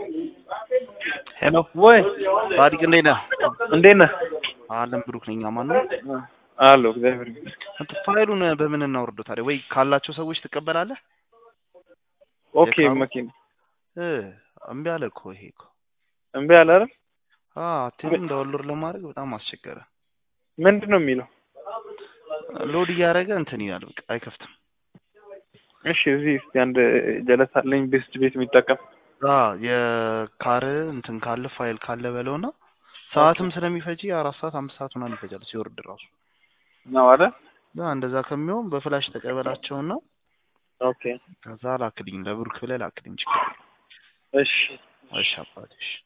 ሄሎ ወይ ሳዲቅ እንዴት ነህ? እንዴት ነህ? አለም ብሩክ ነኝ። ማን ነው? አለሁ እግዚአብሔር ይመስገን። እንትን ፋይሉን በምን እናወርደው ታዲያ? ወይ ካላቸው ሰዎች ትቀበላለህ? ኦኬ የካሩ- መኪና እ እምቢ አለ እኮ ይሄ እኮ እምቢ አለ አይደል? አ ቴሉን ዳውንሎድ ለማድረግ በጣም አስቸገረ። ምንድን ነው የሚለው? ሎድ እያደረገ እንትን ይላል፣ በቃ አይከፍትም። እሺ እዚህ እስቲ አንድ ጀለስ አለኝ ቤስት ቤት የሚጠቀም አ የካር እንትን ካለ ፋይል ካለ በለውና ሰዓትም ስለሚፈጅ አራት ሰዓት አምስት ሰዓት ምናምን ይፈጃል ሲወርድ ራሱ ነው አይደል? እና እንደዛ ከሚሆን በፍላሽ ተቀበላቸውና ኦኬ ከዛ ላክልኝ፣ ለብሩክ ብለህ ላክልኝ። ችግር የለውም። እሺ እሺ አባቴ እሺ